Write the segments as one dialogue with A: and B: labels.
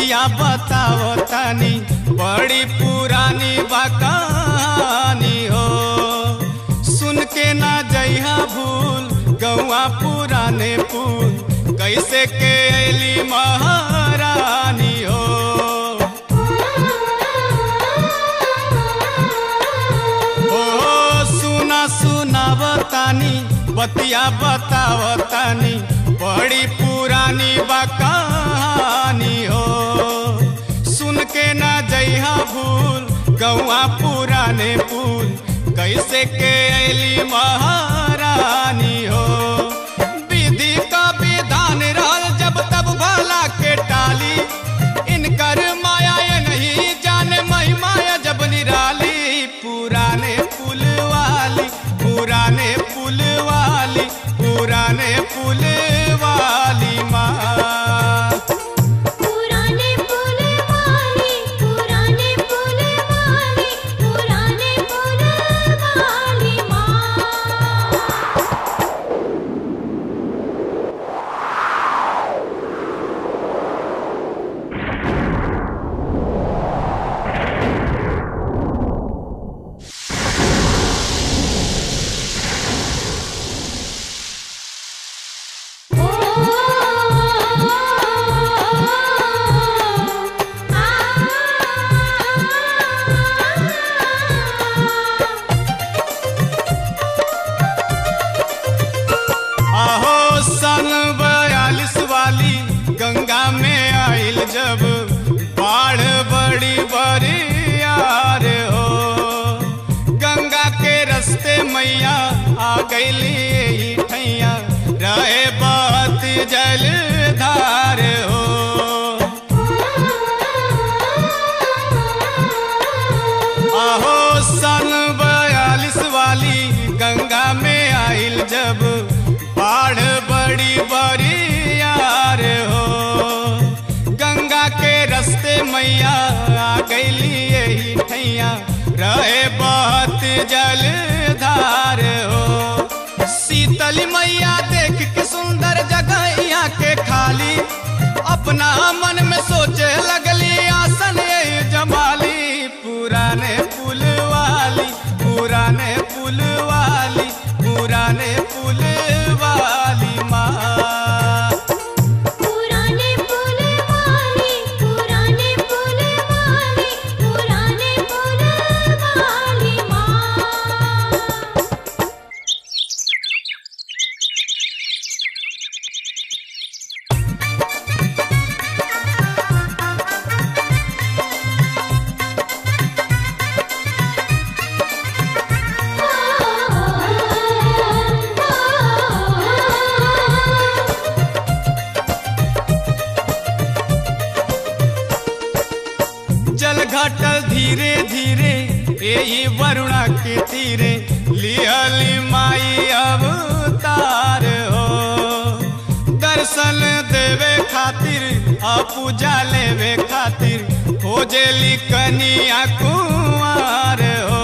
A: बतिया बताओ तनी बड़ी पुरानी बा कहानी हो सुन के ना जइहा भूल गौआ पुराने पुल कैसे के अली महारानी हो ओ सुना सुनावतानी बतिया बतावतानी बड़ी पुरानी बा कहानी हो सुन के ना जइहा भूल गौआ पुराने पुल कैसे के अली महारानी हो विधि का विधान रहल जब तब भला के टाली इनकर माया ये नहीं जाने महिमा ये जब निराली पुराने पुल वाली पुराने पुल वाली पुराने पुल वाली माँ
B: पुराने पुल वाली पुराने पुल वाली पुराने पुल वाली माँ
A: आहो सन बयालीस वाली गंगा में आइल जब बाढ़ बड़ी बड़ी यार हो गंगा के रस्ते मैया आ गईली यही ठैया रहे बहुत जल धार हो आहो सन बयालीस वाली गंगा में आइल जब बाढ़ बड़ी बड़ी यार हो गंगा के रस्ते मैया आ गईली यही ठैया रहे बहुत जल धार हो शीतल मैया देख के सुंदर जगह यहाँ के खाली अपना मन में सोचे लगली आसन यही जमाली पुराने पुल वाली पुराने पुल वाली पुराने पुल वाली माँ
B: पुराने पुल वाली पुराने पुल वाली पुराने पुल वाली माँ
A: जल घटल धीरे धीरे यही वरुणा के तीरे लिहली माई अवतार हो दर्शन देवे खातिर आ पूजा लेवे खातिर खोजेली कनिया कुंवार हो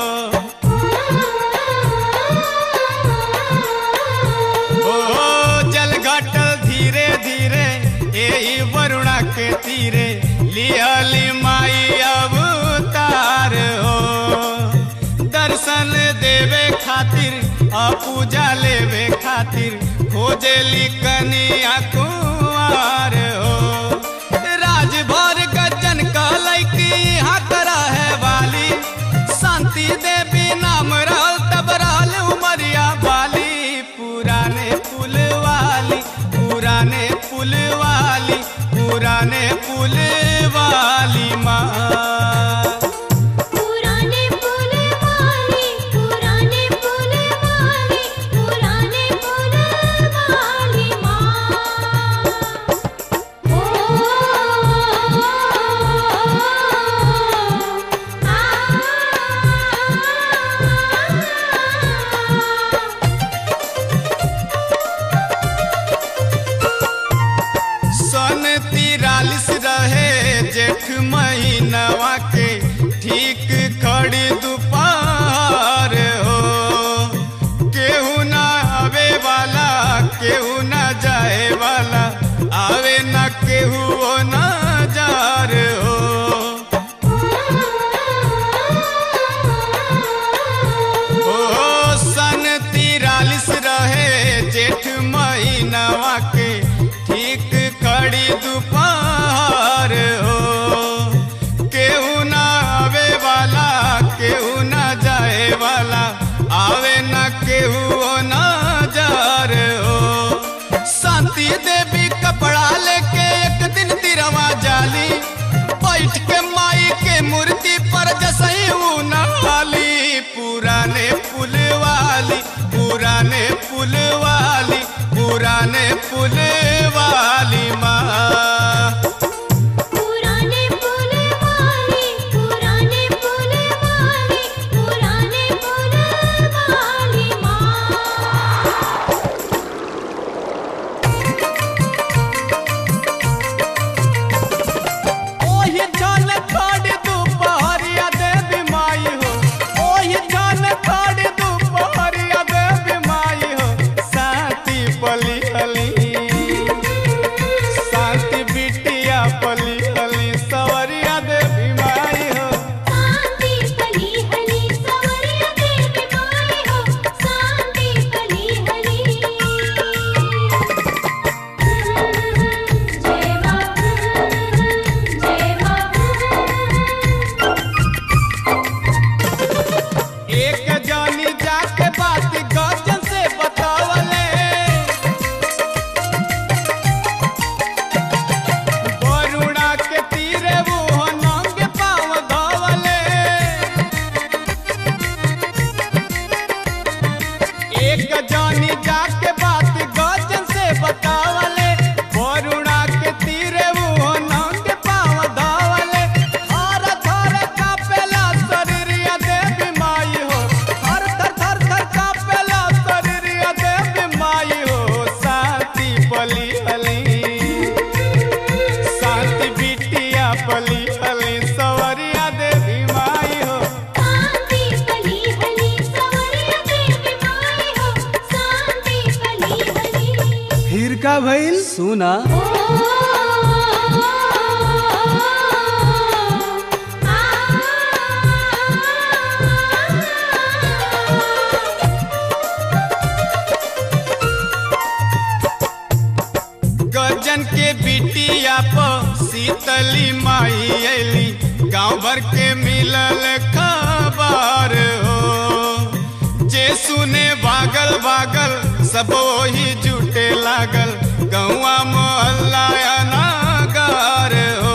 A: ओ जल घटल धीरे धीरे यही वरुणा के तीरे लिहली माई अवतार हो दर्शन देवे खातिर आ पूजा लेवे खातिर खोजेली कनिया कुंवार हो राजभर गजन कहलै कि यहाँ करा है वाली शांति देवी नाम रहल तब रहल उमरिया वाली पुराने पुल वाली पुराने पुल वाली पुराने पुल वाली माँ
B: पुराने पुल वाली पुराने पुल वाली पुराने पुल वाली माँ ओ आ
A: सन तिरालिस रहे जेठ महीनवा के ठीक खड़ी दोपहर हो केहू ना आवे वाला केहू ना जाए वाला आवे ना केहू ना जा हो ओ सन तिरालिस रहे जेठ महीनवा के ठीक खड़ी दोपहर हो केहू ना आवे वाला केहू ना जाए वाला आवे ना केहू ना जार हो शांति देवी कपड़ा लेके एक दिन तिरवा जाली बैठ के माई के मूर्ति पर जसई नहाली पुराने पुल वाली पुराने पुल वाली पुराने पुल वाली माँ
B: पुराने पुल वाली पुराने पुल वाली पुराने पुल वाली माँ
A: ओहि जान खड़ी दुपहरिया देवी माई हो ओहि जान खड़ी दुपहरिया देवी माई हो शांति पली हली शांति बिटिया पली हली सवरिया देवी माई हो
B: शांति कली हली सवरिया देवी माई हो शांति कली हली जय मां जय मां
A: एक जानी जाके बात गजन से बतावले बरुणा के तीरे वो नंगे पाव धवले एक जानी जाके बात गजन से बतावले बरुणा के तीरे वो नंगे पाव धवले हर थर कापेला शरीरिया देवी माई हो हर थर थर थर कापेला शरीरिया देवी माई हो शांति पली हली शांति बिटिया पली हली सवरिया देवी माई हो
B: शांति कली हली सवरिया देवी माई हो शांति कली हली
A: फिर का भइल सुना
B: ओ
A: गजन के बिटिया प शीतली माई अली गांव भर के मिलल खबर हो जे सुने भागल भागल सब वही जुटे लागल गौआ मोहल्ला अनागार हो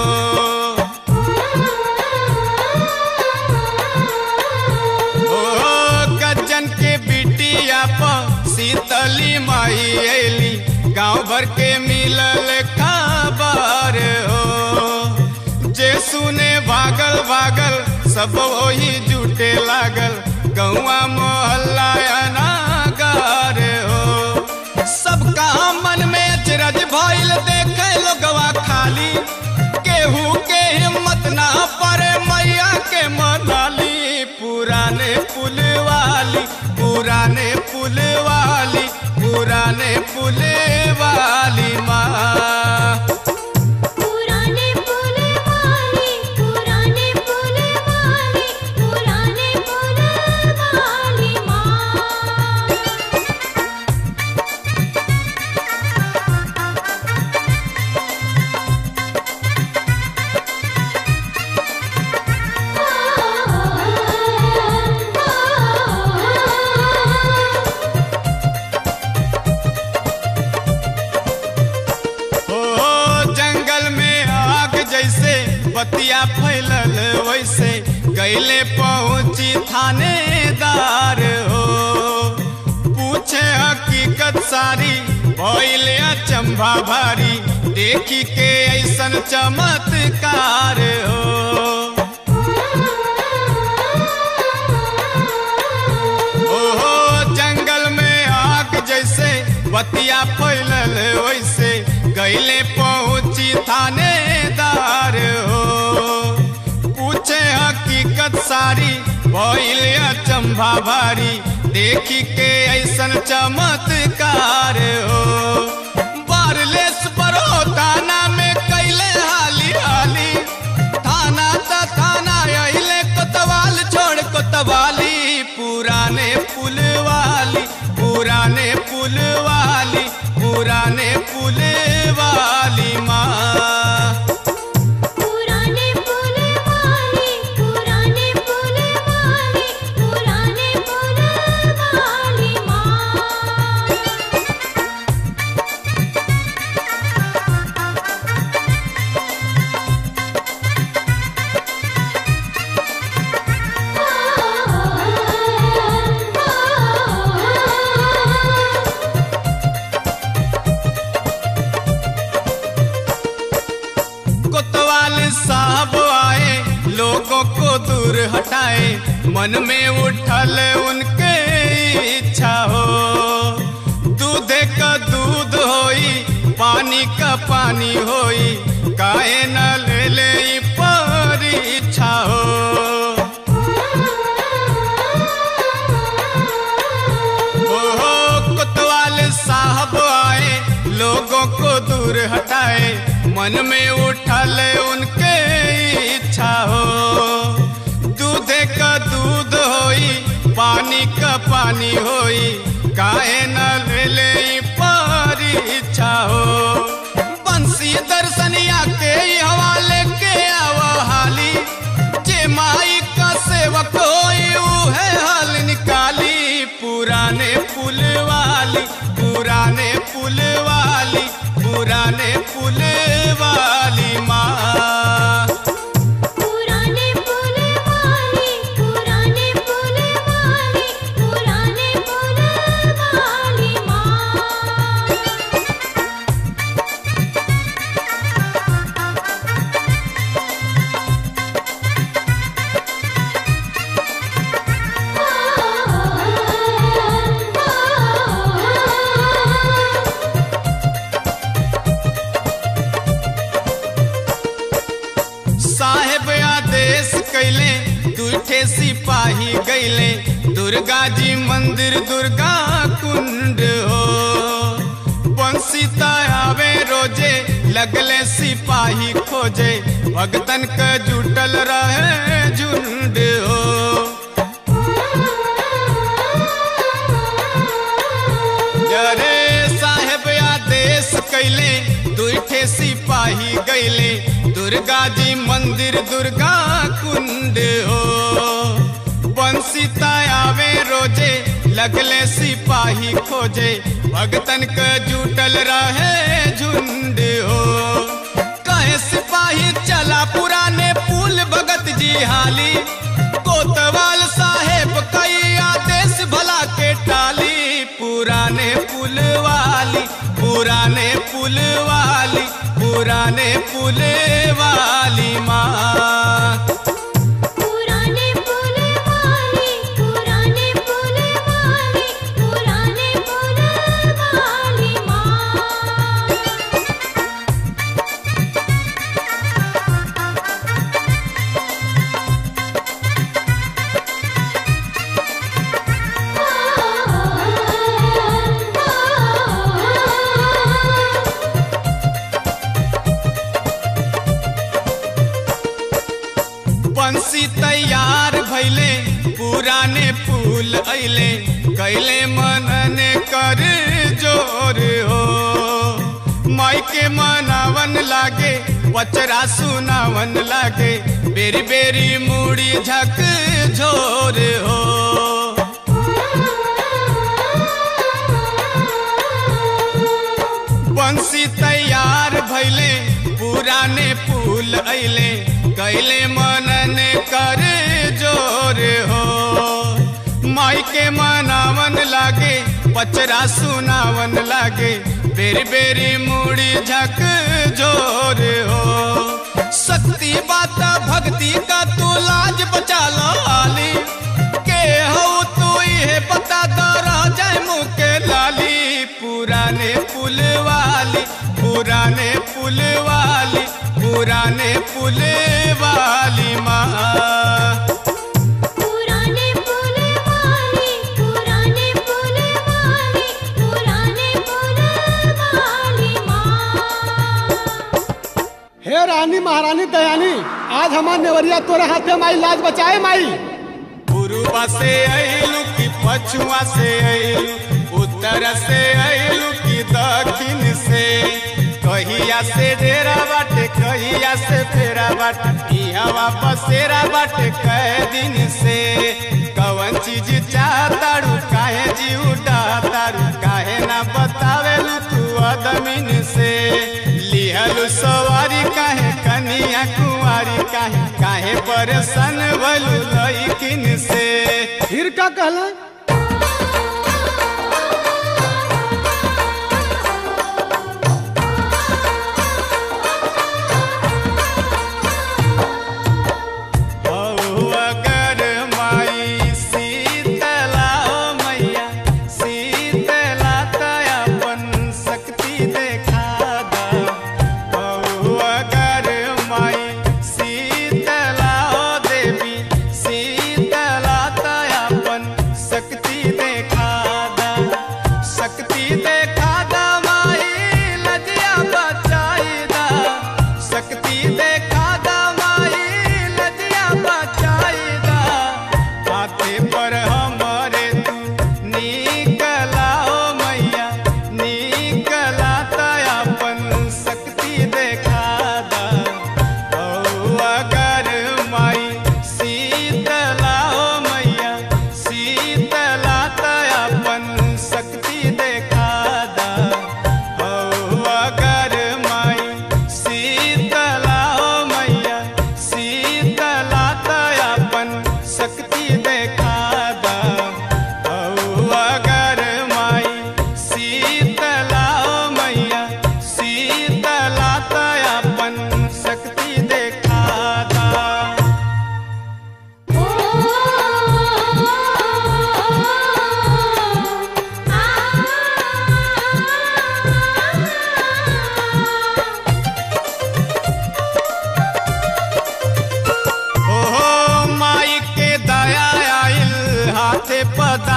A: ओ गजन के बिटिया प शीतली माई अली गांव भर के मिलल खबर हो जे सुने भागल भागल सब वही जुटे लागल गौआ मोहल्ला अनागार हो सबका मन में अचरज भइल देखे लोगवा खाली केहू के हिम्मत ना पड़े मैया के मनाली पुराने पुल वाली पुराने पुल वाली पुराने पुल वाली माँ
B: पुराने पुल वाली पुराने पुल वाली पुराने पुल वाली माँ
A: ओ जंगल में आग जैसे बतिया फैलल वैसे गैले पहुंची थानेदार हो पूछे हकीकत सारी भइले अचंभा भारी देखी के ऐसन चमत्कार हो ओहो जंगल में आग जैसे बतिया फैलल वैसे गैले पहुंची थानेदार हो पूछे हकीकत सारी भइल अचंभा भारी देखी के ऐसन चमत्कार हो बारलेस बड़ो ताना में कैले हाली हाली साहब आए लोगों को दूर हटाए मन में उठल उनके इच्छा हो दूध का दूध होई पानी का पानी होई काहे न ले ले ई परीक्षा हो ओहो कोतवाल साहब आए लोगों को दूर हटाए मन में उठल उनके इच्छा हो दूध का दूध होई पानी का पानी होई काहे न ले ले ई परीक्षा हो बंसी दर्शनिया के ई हवाले के आवा हाली जे माई का सेवक होई उहे हल निकाली पुराने पुल वाली पुराने पुल वाली पुराने पुल वाली माँ
B: पुराने पुल वाली पुराने पुल वाली पुराने पुल वाली माँ
A: साहेब आदेश कैले दूठे सिपाही गैले दुर्गा जी मंदिर दुर्गा कुंड हो बंसी आवे रोजे लगले सिपाही खोजे भगतन के जुटल रहे झुंड हो जरे साहेब आदेश कैले दुठे सिपाही गैले दुर्गा जी मंदिर दुर्गा कुंड हो बंसी आवे रोजे लगले सिपाही खोजे भगतन के जुटल रहे झुंड हो कहे सिपाही चला पुराने पुल भगत जी हाली कोतवाल साहेब कई आदेश भला के टाली पुराने पुल वाली पुराने पुल वाली पुराने पुल वाली माँ
B: पुराने पुल वाली पुराने पुल वाली पुराने पुल वाली माँ
A: बंसी तैयार भैले पुराने पुल अइले कैले मनन कर जोर हो माई के मनावन लागे बचरा सुनावन लागे बेरी बेरी मुड़ी झक झोर हो बंसी तैयार भैले पुराने पुल अइले कैले मनन कर जोर हो माई के मनावन लागे पचरा सुनावन लागे बेरी बेरी मुड़ी झक जोर हो शक्ति बात भक्ति का तू लाज बचा लो आली के हो तू ये बता दो रह जाए मुँह के लाली पुराने पुल वाली पुराने पुल वाली पुराने पुल वाली माँ
B: पुराने पुल वाली पुराने पुल वाली पुराने पुल वाली माँ
C: हे रानी महारानी दयानी आज हमार नेवरिया तोरे हाथे माई लाज बचाए माई
A: पूर्वा से अइलू की पछुआ से अइलू उत्तर से अइलू की दक्षिण से कहिया से डेरा बाटे कहिया से फेरा बाटे इहवा बसेरा बाटे कई दिन से कवन चीज चाहतारू काहे जी उड़ातारू काहे ना बतावेलू तू अदमिन से लिहलू सवारी काहे कनिया कुंवारी काहे काहे परेशान भलू लइकिन से
C: फिर का कहला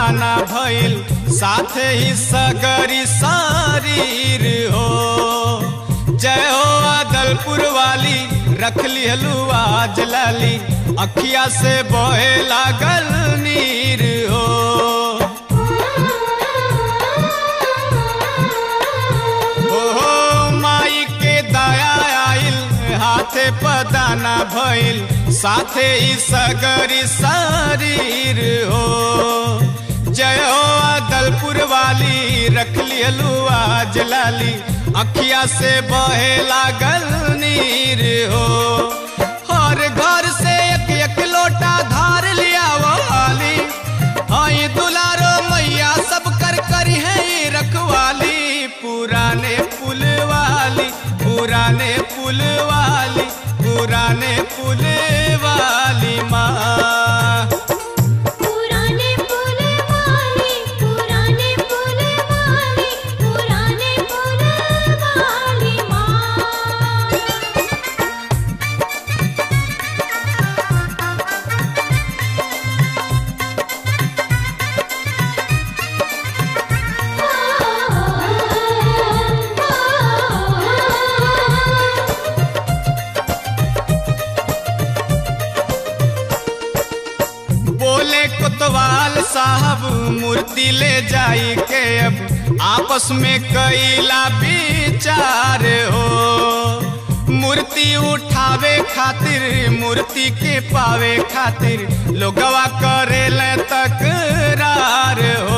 A: पदाना भइल साथे ही सगरी शरीर हो जय हो अदलपुर वाली रख लिहलू आज लाली अखिया से बहे लागल नीर हो ओहो माई के दया आइल हाथे पदाना भइल साथे ही सगरी शरीर हो जय हो अदलपुर वाली रख लिहलू आज लाली अखिया से बहे लागल नीर हो हर घर से एक एक लोटा धार लिया वाली आई दुलारो मैया सब कर करी है ये रखवाली पुराने पुल वाली पुराने पुल वाली पुराने पुल वाली माँ
B: पुराने पुल वाली पुराने पुल वाली पुराने पुल वाली माँ
A: बोले कोतवाल साहब मूर्ति ले जाई के अब आपस में कैला विचार हो मूर्ति उठावे खातिर मूर्ति के पावे खातिर लोगवा करेल तकरार हो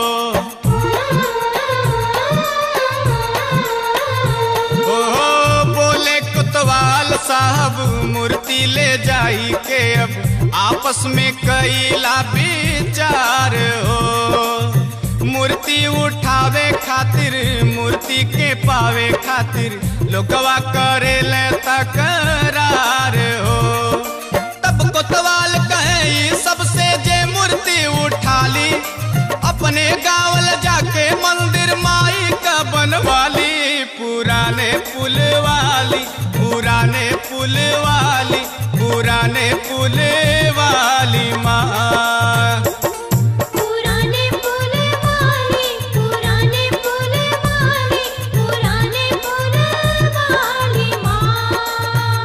A: ओहो बोले कुतवाल साहब मूर्ति ले जाई के अब आपस में कैला विचार हो मूर्ति उठावे खातिर मूर्ति के पावे खातिर लोगवा करेल तकरार हो तब कोतवाल कहे ई सबसे जे मूर्ति उठा ली अपने गावल जाके मंदिर माई का बनवाली पुराने पुल वाली पुराने पुल वाली पुराने पुल वाली माँ
B: पुराने पुल वाली पुराने पुल वाली पुराने पुल वाली माँ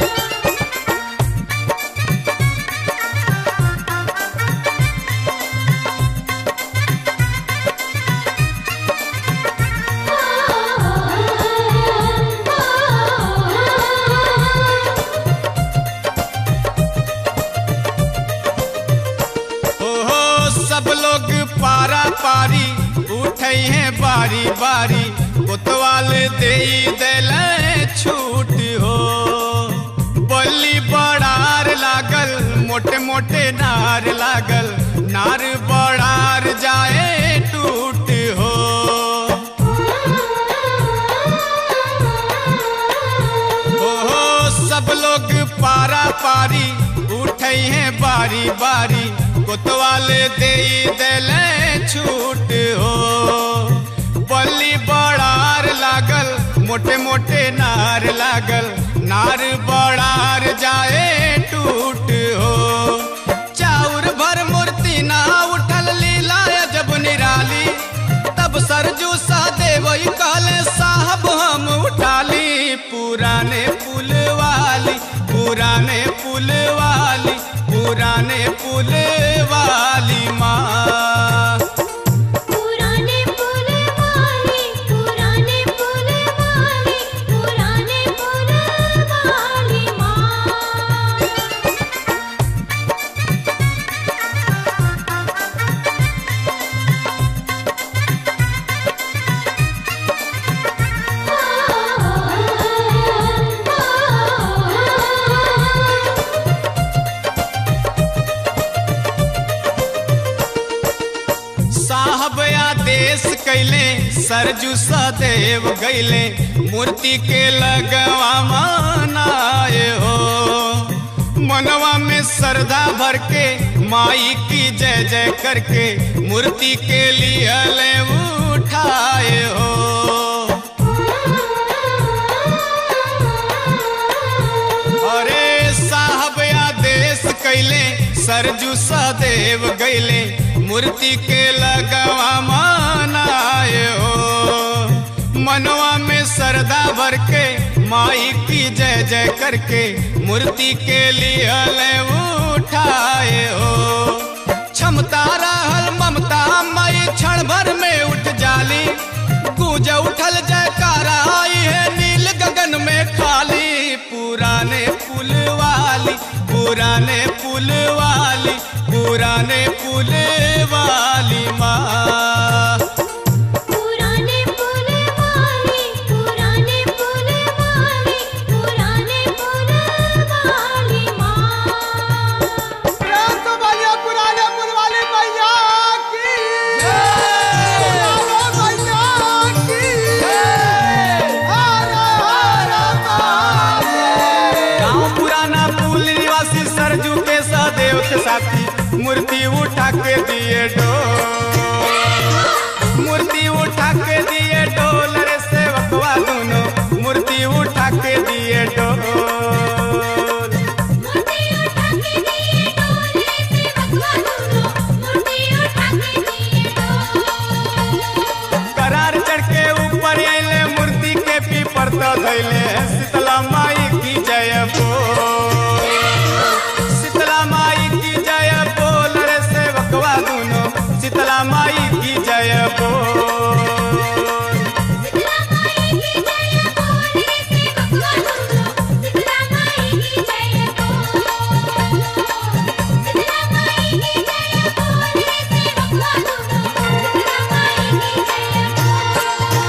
A: ओहो सब लोग पारा पारी उठे हैं बारी बारी कोतवाल दे दिल छूट हो बल्ली बड़ार लागल मोटे मोटे नार लागल नार बड़ार जाए टूट हो ओहो सब लोग पारा पारी उठे हैं बारी बारी कोतवाल दे दिल छूट हो बल्ली बड़ार लागल मोटे मोटे नार लागल नार बड़ार जाए टूट हो चाउर भर मूर्ति ना उठल लीला जब निराली तब सरजू सहदेव कहले साहब हम उठाली पुराने पुल वाली पुराने पुल वाली पुराने पुल वाली माँ
B: पुराने पुल वाली पुराने पुल वाली पुराने पुल वाली माँ
A: साहब आदेश कैले सरजू सदैव गैले मूर्ति के लगवा मनाए हो मनवा में श्रद्धा भर के माई की जय जय करके मूर्ति के लिए ले उठाए हो अरे साहब आदेश कैले सरजू सदैव गैले मूर्ति के लगवा मनाए हो मनवा में श्रद्धा भर के माई की जय जय करके मूर्ति के लिए उठाए हो क्षमता रहल ममता मई क्षण भर में उठ जाली गूंज उठल जयकारा आई है नील गगन में खाली पुराने पुल वाली पुराने पुल वाली पुराने पुल वाली माँ
B: पुराने पुल वाली पुराने पुल वाली पुराने पुल वाली माँ
C: प्यार तो भैया पुराने पुल वाली मैया की पुराने मैया की हर हर महादेव
A: गाँव पुराना पुल निवासी सरजू के सदैव के साथी मूर्ति उठा के दिए डोल मूर्ति उठा के दिए डोल रे सेवकवा दोनों मूर्ति उठा के दिए डोल
B: मूर्ति उठा के दिए डोले से भगवा दोनों मूर्ति उठा के दिए डोले
A: करार चढ़ के ऊपर अले मूर्ति के पीपर तो धैले शीतला माई की जय बोल शीतला माई की जय बोल रे सेवकवा दोनों शीतला माई की जय बोल
B: शीतला माई की जय बोले से भगवा दोनों शीतला माई की जय बोल शीतला माई की जय बोले से भगवा दोनों शीतला माई की जय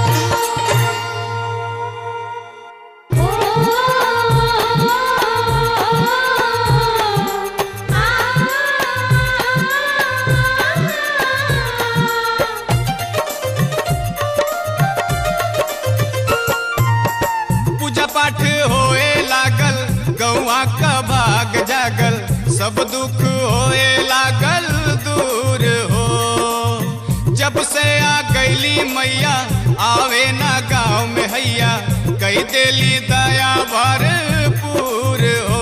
A: पूजा पाठ होए लागल गौआ का भाग जागल सब दुख होए लागल दूर हो जब से आ गईली मैया आवे ना गाँव में हैया कई देली दया भरपूर हो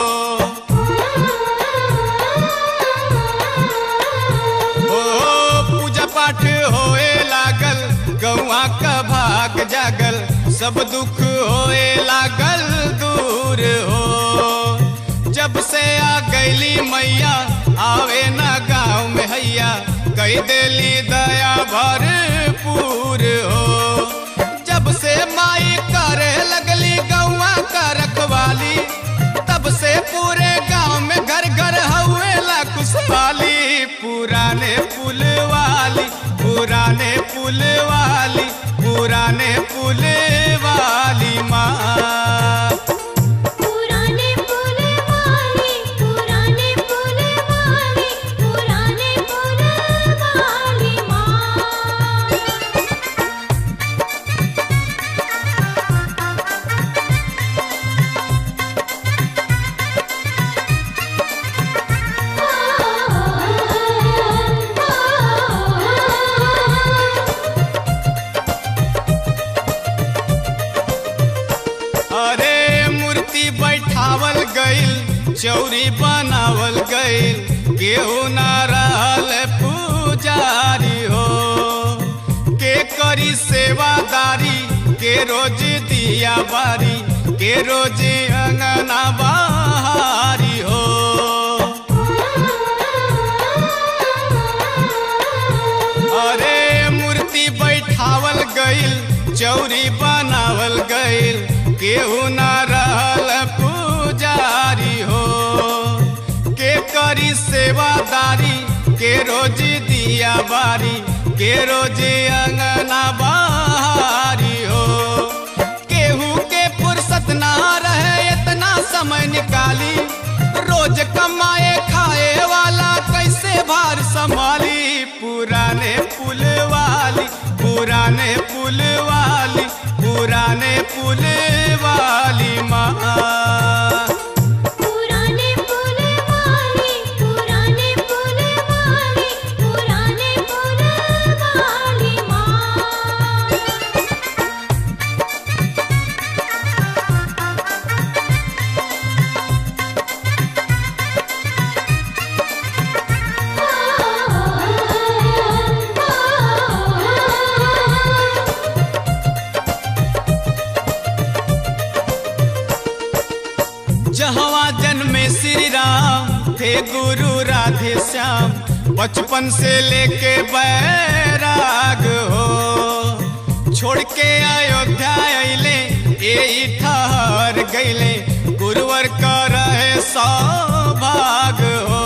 A: ओ पूजा पाठ होए लागल गौआ का भाग जागल सब दुख होए लागल दूर हो जब से आ गईली मैया आवे ना गाँव में हैया कई देली दया भरपूर हो जब से माई करे लगली गौआ का रखवाली तब से पूरे गांव में घर घर हवेला खुशहाली पुराने पुल वाली पुराने पुल वाली पुराने पुल वाली माँ
B: पुराने पुल वाली पुराने पुल वाली पुराने पुल वाली माँ
A: अरे मूर्ति बैठावल गईल चौरी बनावल गईल केहू ना रहल पुजारी हो के करी सेवादारी के रोज दिया बारी के रोज अंगना बहारी हो अरे मूर्ति बैठावल गईल चौरी बनावल गईल केहू ना रहल पुजारी हो के करी सेवादारी के रोज दिया बारी के रोज अंगना बहारी हो केहू के फुर्सत ना रहे इतना समय निकाली रोज कमाए खाए वाला कैसे भार संभाली पुराने पुल वाली पुराने पुल वाली पुराने पुल वाली माँ
B: पुराने पुल वाली पुराने पुल वाली पुराने पुल वाली माँ
A: ओ जन्मे श्री राम थे गुरु राधे श्याम बचपन से लेके बैराग हो छोड़ के अयोध्या अइले ए ठहर गइले गुरुवर कर सौभाग हो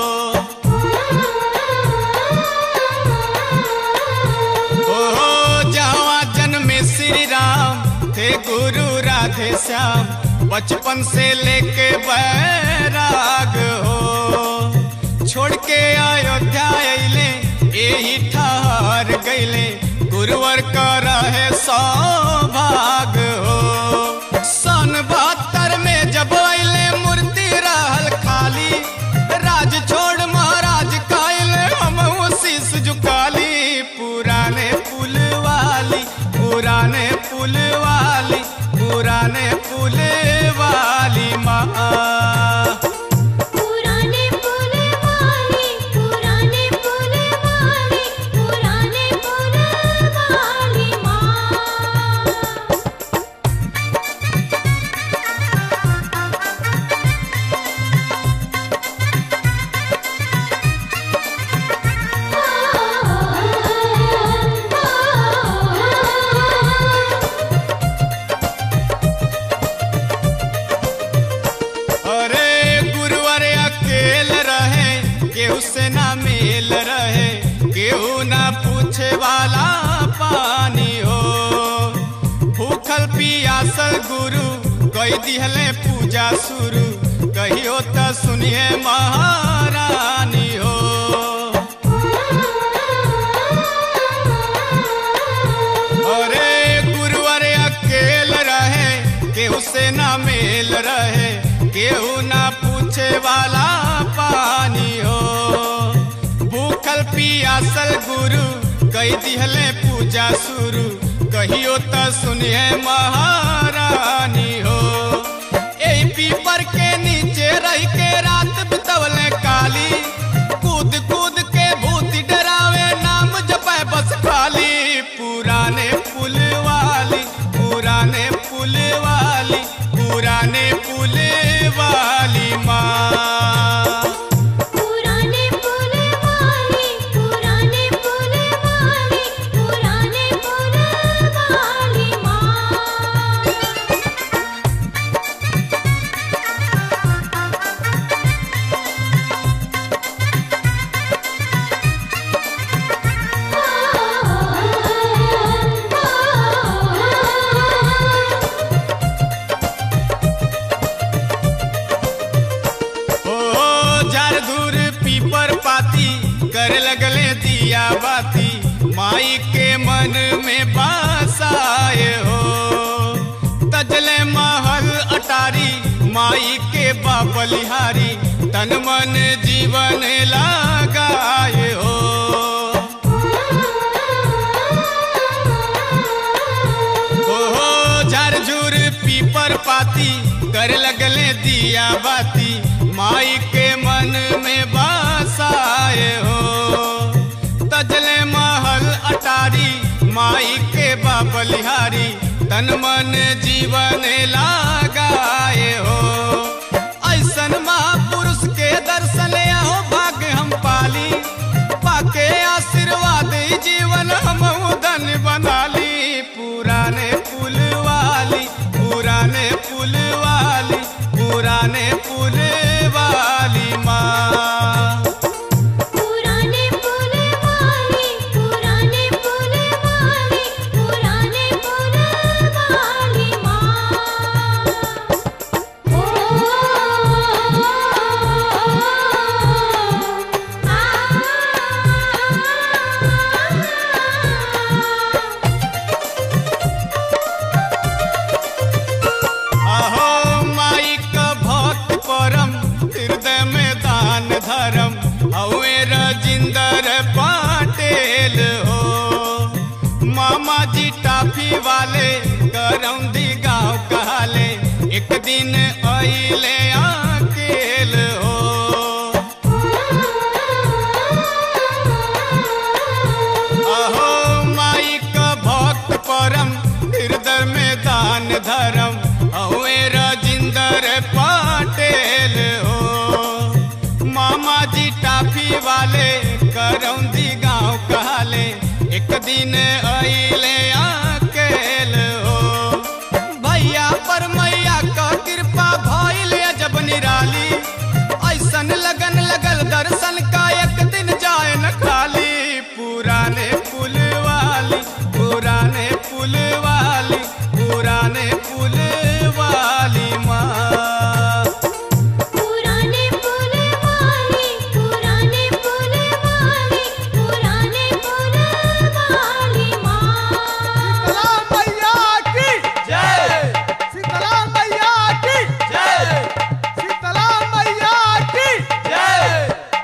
A: ओ जहाँ जन्मे श्री राम थे गुरु राधे श्याम बचपन से लेके बैराग हो छोड़ के अयोध्या अइले यही ठहर गइले गुरुवर कर है सौभाग हो सन बहत्तर में जब अइले मूर्ति रहल खाली राज छोड़ महाराज काइले हम शीश झुकाली पुराने पुल वाली पुराने पुल वाली पुराने पुल वाली माँ
B: पुराने पुल वाली पुराने पुल वाली पुराने पुल वाली माँ
A: अरे गुरुवर अकेल रहे केहू से ना मेल रहे केहू ना पूछे वाला पानी हो भूखल पियासल गुरु कई दिहले पूजा शुरू कहियो त सुनिए महारानी हो अरे गुरुवर अकेल रहे केहू से ना मेल रहे केहू ना पूछे वाला पानी हो भूखल पियासल गुरु कई दिहले पूजा शुरू कहियो त सुनिए महारानी हो ए पीपर के नीचे रह के रात बितवले काली कूद कूद के भूत डरावे नाम जपे बस खाली पुराने पुल वाली पुराने पुल वाली पुराने पुल वाली माँ
B: पुराने पुल वाली पुराने पुल वाली पुराने पुल वाली माँ
A: ओ झारधुर पीपर पाती कर लगले दिया बाती माई के मन में बासाए हो तजले महल अटारी माई के बाबलिहारी तन मन जीवन लगाए हो ओहो झरझुर पीपर पाती कर लगले दिया बाती माई के मन में बासाए हो तजले महल अटारी माई के बाबलिहारी तन मन जीवन लगाए हो ऐसन महापुरुष के दर्शन आओ भाग्य हम पाली पाके आशीर्वाद ई जीवन हम धन बनाली पुराने पुल वाली पुराने पुल वाली पुराने पुल वाली माँ
B: पुराने पुल वाली पुराने पुल वाली पुराने पुल वाली माँ ओ आ
A: अहो माई का भक्त परम हृदय में दान धर्म हवे रजिंदर पाटेल हो मामा जी टाफी वाले करौंदी गाँव कहले एक दिन अइले अकेल हो अहो माई का भक्त परम हृदय में दान धर्म हवे राजिंदर पाटेल दिन अइले अकेल हो भैया पर मैया का कृपा भइल जब निराली ऐसन लगन लगल दर्शन का एक दिन जाए न खाली पुराने पुल वाली पुराने पुल वाली पुराने पुल वाली माँ
B: पुराने पुल वाली पुराने पुल वाली पुराने पुल वाली माँ
C: मैया की
A: जय
C: शीतला मैया की
A: जय
C: शीतला मैया की
A: जय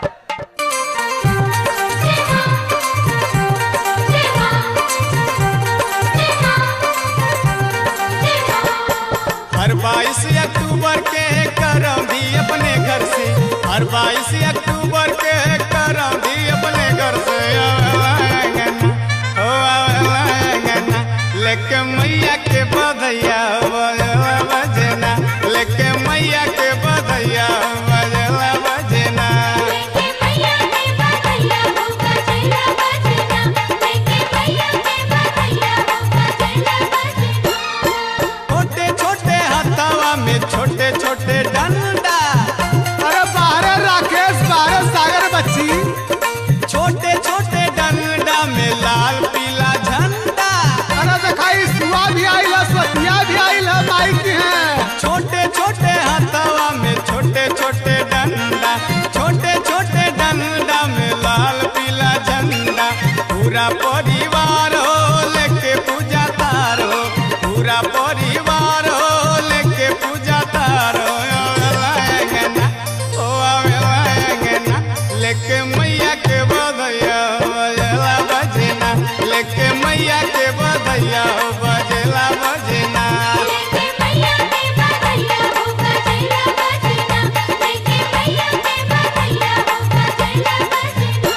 A: हर बाईस अक्टूबर के करम भी अपने घर से हर बाईस अक्टूबर के करम भी अपने घर से आवेंगना, ओ आवेंगना, लेके मैया के बधैया बजला बजना लेके मैया के बधैया बजला बजना
B: लेके मैया के बधैया हो बजला बजना लेके मैया के बधैया हो बजला बजना
A: छोटे छोटे हथवा में छोटे छोटे डंडा
C: अरे बाहरे राकेश बाहरे सागर बच्ची
A: छोटे छोटे डंडा में लाल पीला झंडा
C: अरे दिखाई सुआ भी आई है सतिया भी आई है माई की है
A: छोटे छोटे हथवा में छोटे छोटे डंडा छोटे छोटे डंडा में लाल पीला झंडा पूरा परिवार हो लेके पूजा तार हो पूरा परिवार हो लेके पूजा तार हो आवेला ओ आवेला लेके मैया के बधैया बजला बजना लेके मैया के बधैया बजला बजना
B: लेके मैया के बधैया हो बजला बजना लेके मैया के बधैया हो बजला बजना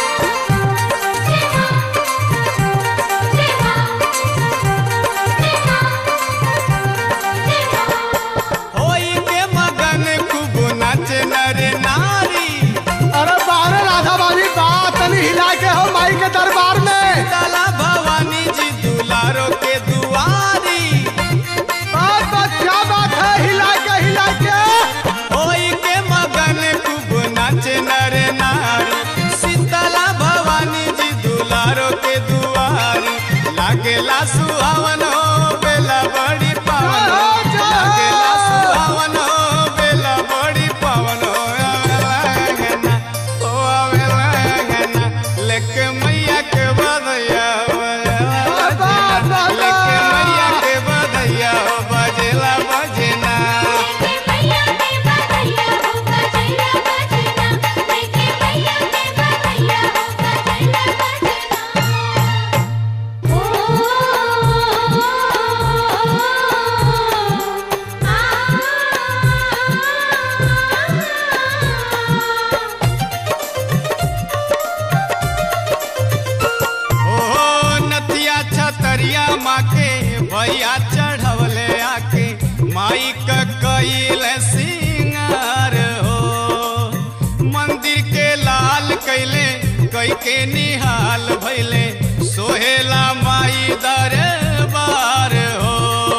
A: होई के मगन खूब नाचे नर नारी
C: अरे बाहरे राधा बाबी बात नहीं हिला के हो माई के दरबार में
A: ताला भवानी जी दुलारो के दुआरी
C: बात बात क्या बात है हिला के हिला के
A: होई के मगन खूब नाचे नर नारी शीतला भवानी जी दुलारो के दुआरी लागेला सुहावन हो बेला बड़ी पावन हो लागेला सुहावन हो बेला बड़ी पावन हो आवेला ओ आवेला लेके मैया के बधैया बजला लेके मैया के बधैया बजला बजना
B: लेके मैया के बधैया हो बजला बजना लेके मैया के बधैया हो बजला बजना ओ आ
A: ओ नथिया छतरिया माँ के भैया चढ़वले आके माई का कैल सिंगार हो मंदिर के लाल कैले कई के निहाल भैले सोहेला माई दरबार हो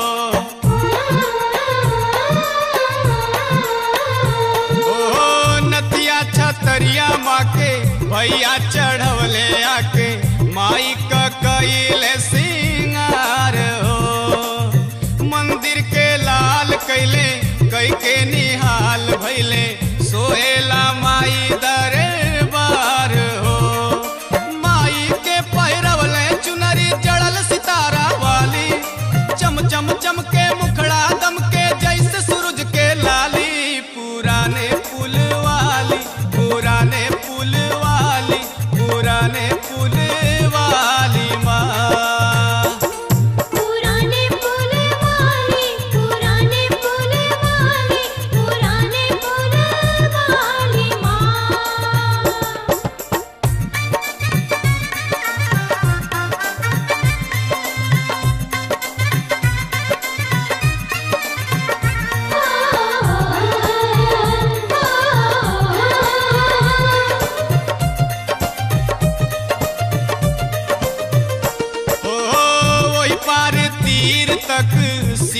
A: ओ नथिया छतरिया माँ के भैया चढ़वले आके माई का कैल सिंगार हो मंदिर के लाल कैले कई के निहाल भैले सोहेला माई दरबार हो माई के पहिरवले चुनरी जड़ल सितारा वाली चम चम चमके मुखड़ा दमके जैसे सूरज के लाली पुराने पुल वाली पुराने पुल वाली पुराने पुल वाली माँ
B: पुराने पुल वाली पुराने पुल वाली पुराने पुल वाली माँ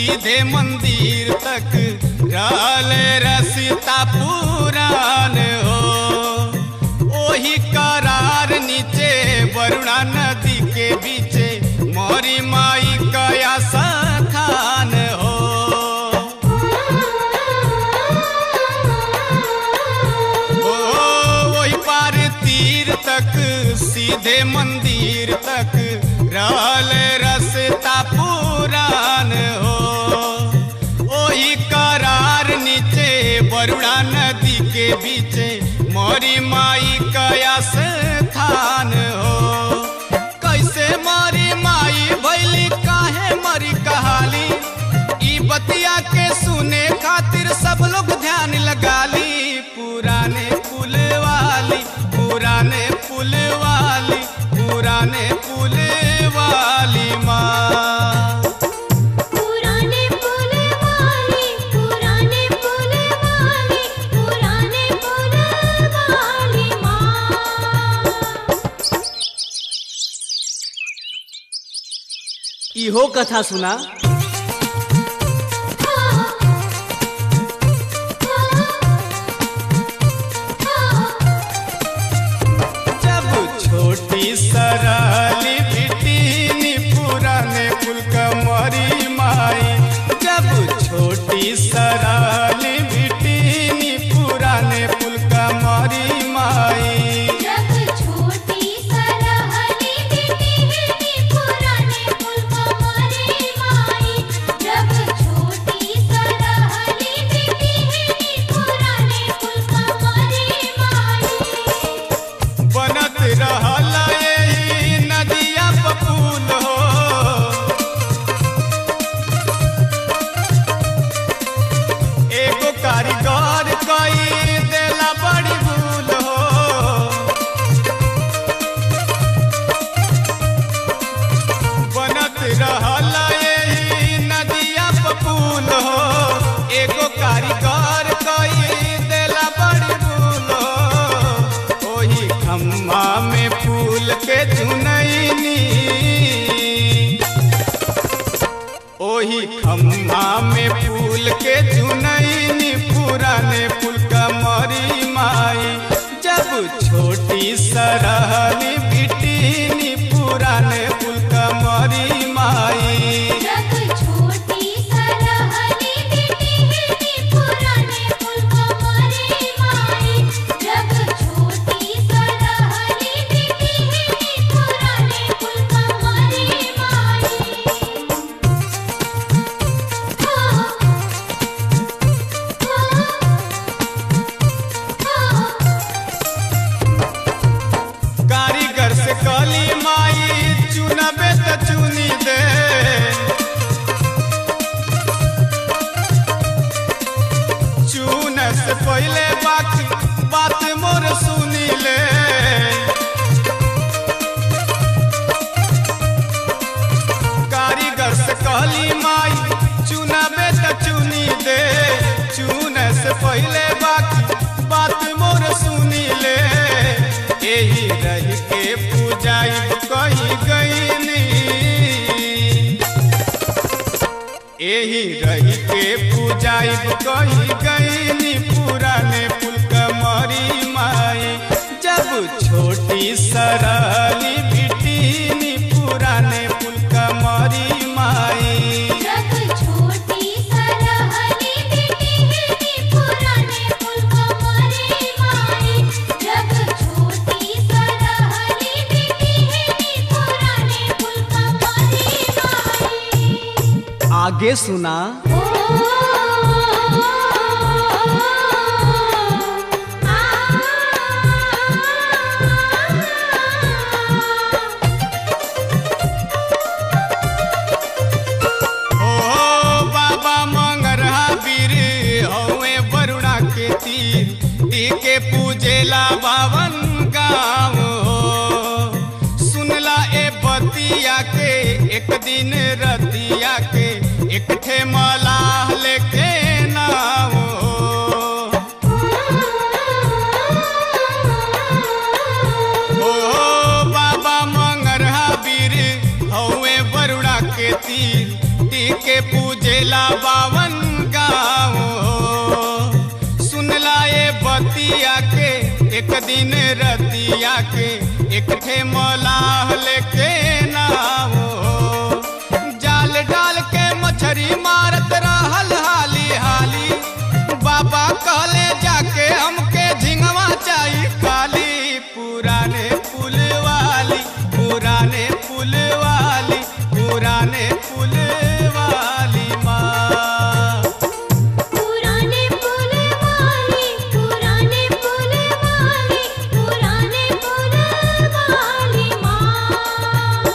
A: सीधे मंदिर तक रहल रसिता पुराण हो ओही करार नीचे वरुणा नदी के बीचे मोरी माई कया सखान हो ओ वही पार तीर तक सीधे मंदिर तक रहल रसता पुरान हो ओही करार नीचे बरुणा नदी के बीचे मोरी माई कयास थान हो कैसे मारी माई भैली काहे मरी कहाली ई बतिया के सुने खातिर सब लोग ध्यान लगा ली पुराने पुल वाली पुराने पुल वाली पुराने पुल वाली माँ
B: पुराने पुल वाली पुराने पुल वाली पुराने पुल वाली माँ
D: इहो कथा सुना
A: जब छोटी सराली बिटिनी पुराने पुल कमरी माई जब छोटी सराली बिटिनी पुराने पुल कमरी माई
B: जब छोटी सरहली बिटिहनी पुराने पुल कमरे माई जब छोटी सरहली बिटिहनी पुराने पुल कमरे माई
A: बनत रहल एही नदिया पपुल हो एगो कारीगर कई देला बड़ी भूल हो बनत रहल एही नदिया पपुल हो एगो कारीगर कई देला बड़ी भूल हो ओही खम्मा में फूल के चुनैनी ओही खम्मा में फूल के चुनैनी पुराने फूल कमरी माई जब छोटी सरहली बिटिनी पुराने फूल कमरी माई
B: जब छोटी सरहली बिटिहनी पुराने पुल कमरे माई जब छोटी सरहली बिटिहनी पुराने पुल कमरे माई
A: कारीगर से कली माई चुनबे त चुनी दे चुन से पहले बाकी बात मोर सुनी ले कारीगर से कहली माई चुनबे त चुनी दे चुन से पहले बाकी बात मोर सुनी ले एही रह के पूजाई कही गईनी एही रह के पूजाई कही गईनी पुराने पुल कमरी माई जब छोटी सरली बिटिनी पुराने पुल कमरी माई
B: जब छोटी सरहली बिटिहनी पुराने पुल कमरे माई जब छोटी सरहली बिटिहनी पुराने पुल कमरे माई
D: आगे सुना
B: ओ
A: ओ बाबा मंगरहा वीर हवे वरुणा के तीर टीके पूजेला बावन गाँव हो सुनला ए बतिया के एक दिन रतिया के एक ठे मलाह लेके नाव हो ओ बाबा मंगरहा वीर हवे वरुणा के तीर टीके पूजेला बतिया के एक दिन रतिया के एक ठे मलाह लेके नाव हो जाल डाल के मछरी मारत रहल हाली हाली बाबा कहले जाके हमके झिंगवा चाही खाली पुराने पुल वाली पुराने पुल वाली पुराने पुल वाली माँ
B: पुराने पुल वाली पुराने पुल वाली पुराने पुल वाली माँ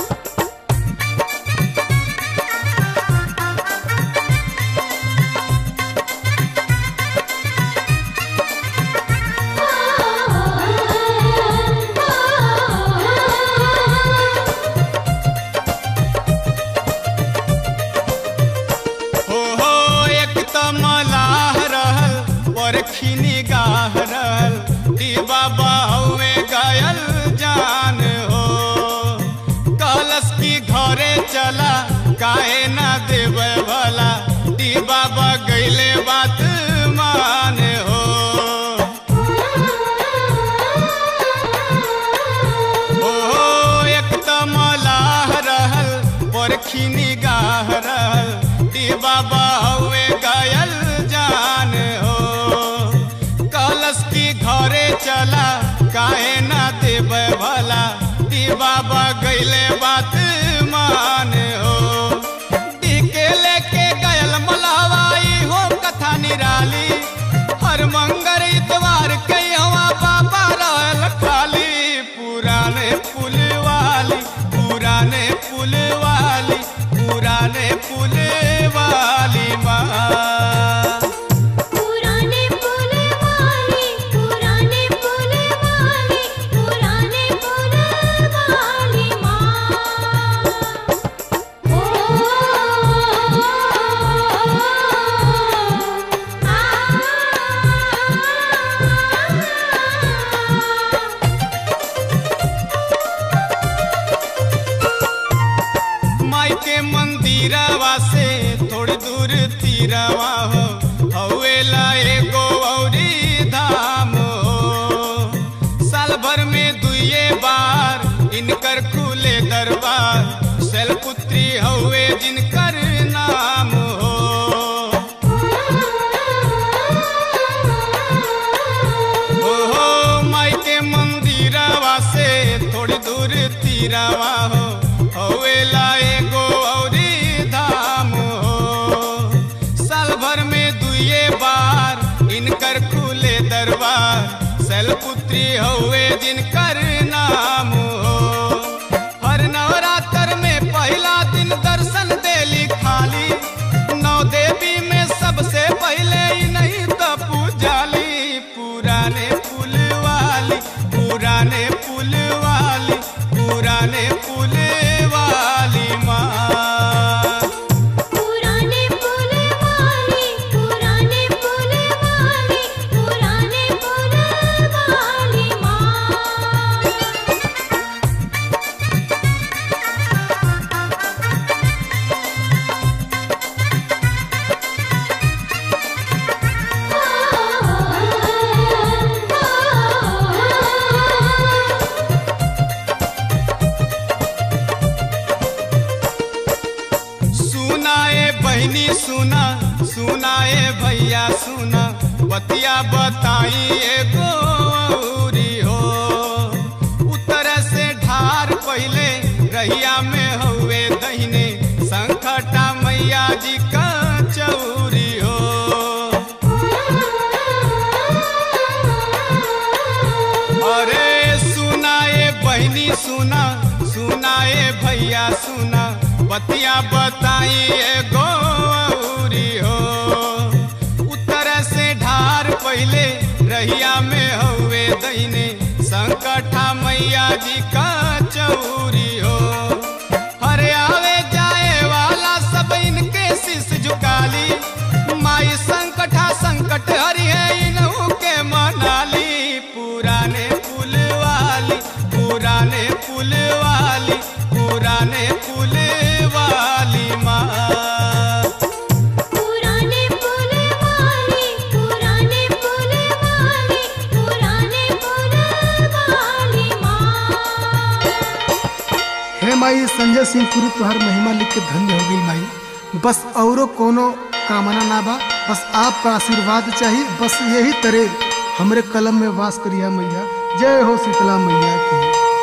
A: हो हो एक त मलाह रहल पर खिनी गाह रहल दी बाबा हवे गयल जान हो कहलस की घरे चला काहे ना देवे भला दी बाबा गईले बात मान हो ओ एक त मलाह रहल परखी गाह रहल दी बाबा हवे गयल जान हो कहलस की घरे चला काहे ना देवे भला दी बाबा गईले बात मान हो दी के लेके गयल मलावाई हो कथा निराली हर मंगर इतवार के हवा बाबा रहल खाली पुराने पुल वाली पुराने पुल वाली पुराने पुल वाली माँ
B: पुराने पुल वाली पुराने पुल वाली पुराने पुल वाली माँ ओ आ
A: माई के मंदिरवा से थोड़ी दूर तीरवा हो हवेला एगो औरी धाम हो साल भर में दुए बार इनकर खुले दरबार शैलपुत्री हवे जिनकर नाम हो ओहो माई के मंदिरवा से थोड़ी दूर तीरवा हो हवेला एगो औरी धाम हो साल भर में दुए बार इनकर खुले दरबार शैलपुत्री हवे जिनकर नाम हो हर नवरात्र में पहला दिन दर्शन देली खाली नौ देवी में सबसे पहले ही नहीं तो पूजाली पुराने पुल वाली पुराने पुल वाली पुराने पुल वाली माँ
B: पुराने पुल वाली पुराने पुल वाली पुराने पुल वाली माँ
A: सुनाए बहनी सुना सुनाए भैया सुना बतिया बताई एगो औरी हो उत्तर से ढार पहले रहिया में हवे दहिने संकटा मैया जी का चौरी हो अरे सुनाए बहनी सुना सुनाए भैया सुना बतिया बताई एगो औरी हो उत्तर से ढार पहले रहिया में हवे दहिने संकटा मैया जी का चौरी हो हरे आवे जाए वाला सब इनके शीश झुकाली माई संकटा संकट हरि है इनहू के मनाली पुराने पुल वाली पुराने पुल वाली पुराने पुल वाली माँ
B: पुराने पुल वाली पुराने पुल वाली
C: माई संजय सिंह पुरी तुहार महिमा लिख के धन्य हो गई माई बस औरो कोनो कामना ना बा बस आपका आशीर्वाद चाहिए बस यही तरह हमरे कलम में वास करिया मैया जय हो शीतला मैया की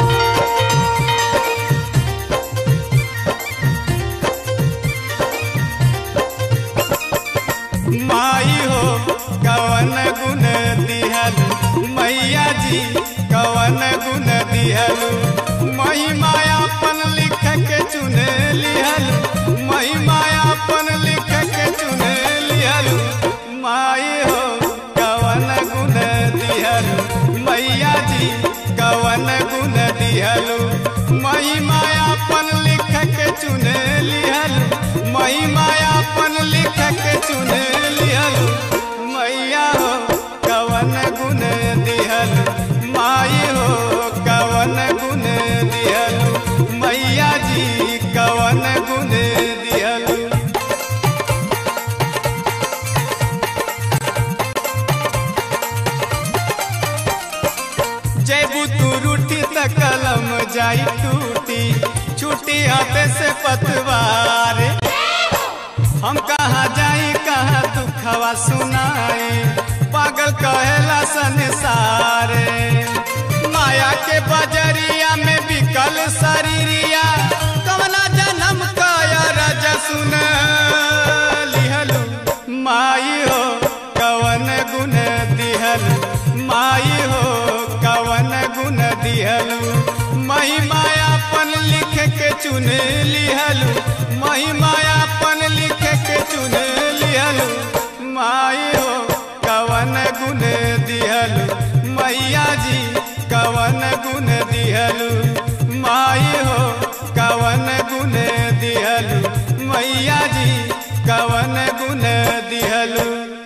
A: माई हो कवन गुण दिहल मैया जी कवन गुण दिहल महिमायापन लिख के चुन लिहल महिमायापन लिख के चुन लिहल माई हो कवन गुण दिहल मैया जी कवन गुण दिहल महिमायापन लिख के चुन लिहल महिमायापन लिख के चुन लिहल मैया हो कवन गुण दिहल माई हो कवन गुण दिहल मैया जी कवन गुण दिहल जैबू तू रूठी त कलम जाई टूटी छूटी हाथे से पतवार हम कहाँ जाई कहाँ दुखवा सुनाई पागल कहेला संसारे माया के बजरिया में बिकल शरीरिया कवना जन्म काया रज सुन लिहलू माई हो कवन गुण दिहल माई हो कवन गुण दिहलू महिमायापन लिख के चुन लिहलू महिमायापन लिख के चुन लिहलू माई हो कवन गुण दिहलू मैया जी कवन गुण दिहलू माई हो कवन गुण दिहलू मैया जी कवन गुण दिहलू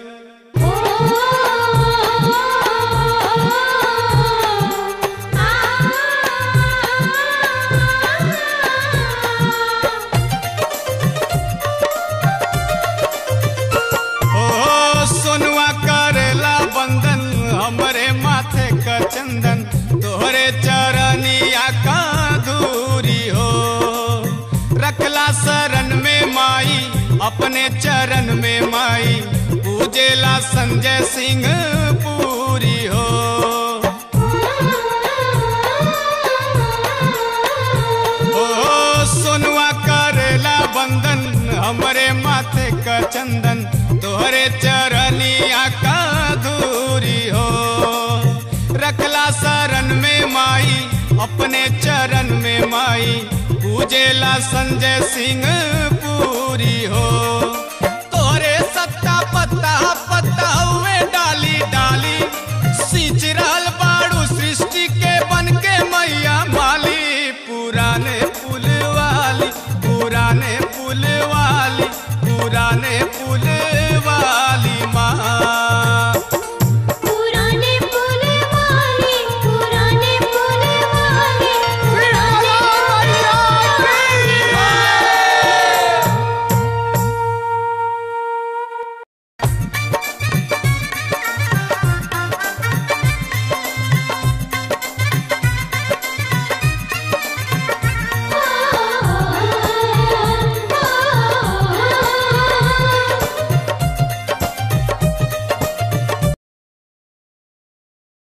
A: ओ सोनुआ करेला बंदन हमरे माथे का चंदन तोहरे चरनिया का दूरी हो रखला शरण में माई अपने चरण में माई पूजेला संजय सिंह पूरी हो ओ सोनुआ करेला बंदन हमरे माथे का चंदन तोहरे चरनिया का दूरी हो रखला शरण में माई अपने चरण में माई पूजेला संजय सिंह पूरी हो तोहरे सत्ता पत्ता